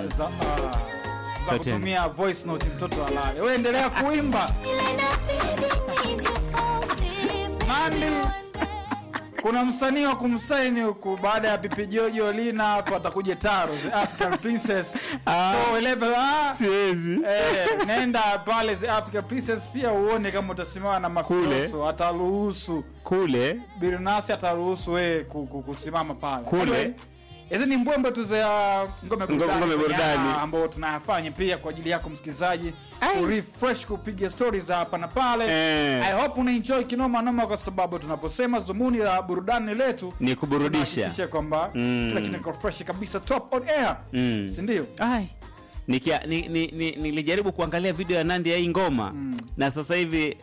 za uh, za Sauti yangu. kutumia voice note mtoto alale. Wewe endelea kuimba. Nandi kuna msanii wa kumsaini huku baada ya Pipi Jojo Lina hapo atakuja Taro the African Princess. Ah. So elebe ah, siwezi eh, nenda pale the African Princess pia uone kama utasimama na makoso ataruhusu kule Birinasi ataruhusu wewe ku- ku- kusimama pale. Kule. Anyway, Hizi ni mbwembe tu za ngome burudani ngome burudani. ya- ambao tunayafanya pia kwa ajili yako msikilizaji Ai. kurefresh kupiga stories za hapa na pale. Eh. I hope una enjoy kinoma noma kwa sababu tunaposema dhumuni la burudani letu ni kuburudisha tunahakikisha kwamba Mm. kila kitu kiko fresh kabisa top on air. Mm. Si ndio? Ai. Nikia, ni, ni, ni, nilijaribu kuangalia video ya Nandi ya hii ngoma Mm. na sasa hivi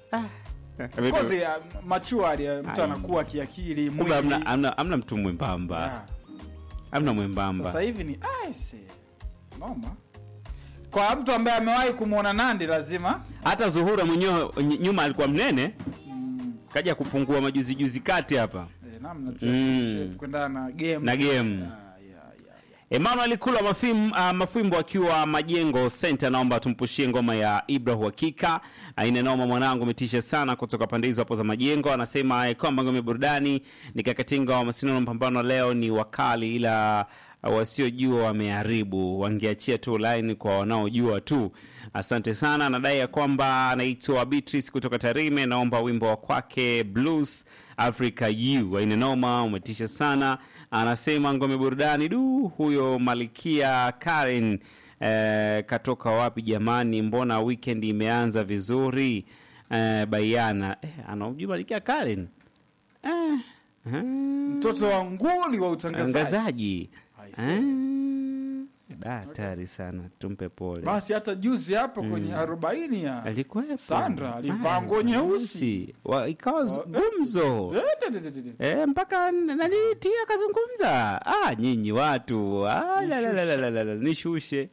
Kozi ya machuari ya mtu Ai. anakuwa kiakili kumbe mwili. amna, amna, amna mtu mwembamba Ah. amna mwembamba Sasa hivi ni aise. Noma. Kwa mtu ambaye amewahi kumwona Nandi lazima hata Zuhura mwenyewe ny- nyuma alikuwa mnene kaja kupungua majuzi juzi kati hapa eh, namna tu Mm. shape kwenda na game na game Ah, yeah, yeah, yeah. Emmanuel Kula mafim, uh, Mafimbo akiwa Majengo Center, naomba tumpushie ngoma ya Ibra Uhakika. Aina noma mwanangu, umetisha sana kutoka pande hizo hapo za Majengo. Anasema eh, kwamba ngome burudani ni kakatinga wa masindano mapambano leo ni wakali, ila uh, wasiojua wameharibu, wangeachia tu line kwa wanaojua tu. Asante sana. Anadai ya kwamba anaitwa Beatrice kutoka Tarime, naomba wimbo wa kwake Blues Africa U. Aina noma, umetisha sana. Anasema ngome burudani du, huyo Malikia Karen eh, katoka wapi jamani? Mbona weekend imeanza vizuri eh, bayana eh, anaujua Malikia Karen eh, eh, mtoto wa nguli wa utangazaji mtangazaji I see. eh, da, hatari sana, tumpe pole. basi hata juzi hapo kwenye arobaini ya Alikuwepo Sandra, alivaa Ah, nguo nyeusi. Wa- ikawa gumzo Eh, mpaka nanitia kazungumza ah, nyinyi watu ah, la, la, la, la, la, la, la, nishushe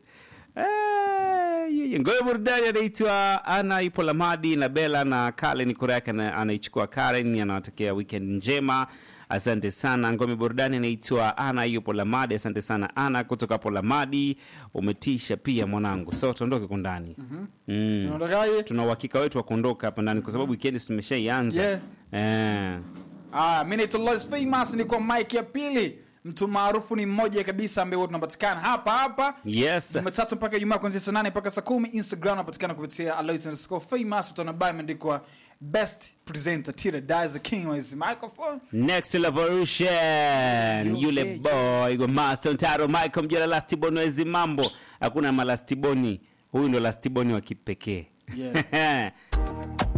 Eh, yeye. ngoe burudani anaitwa ana ipo lamadi na bela na kalen kura yake ana- anaichukua karen anawatakia weekend njema asante sana ngome burudani anaitwa ana yupo lamadi asante sana ana kutoka hapo lamadi umetisha pia mwanangu so tuondoke kundani mm. Unaondokaje? tuna uhakika wetu wa kuondoka hapa ndani kwa sababu weekend tumeshaianza Yeah. eh. Ah, mimi naitwa Lois Famous niko mic ya pili mtu maarufu ni mmoja kabisa ambaye huwa tunapatikana hapa hapa yes jumatatu mpaka ijumaa kuanzia saa nane mpaka saa kumi instagram napatikana kupitia alois underscore famous utaona bio imeandikwa best presenter tira dies the king with his microphone next revolution yule boy wa master ntaro michael mjala lastiboni wezi mambo hakuna malastiboni huyu ndo lastiboni wa kipekee Yeah.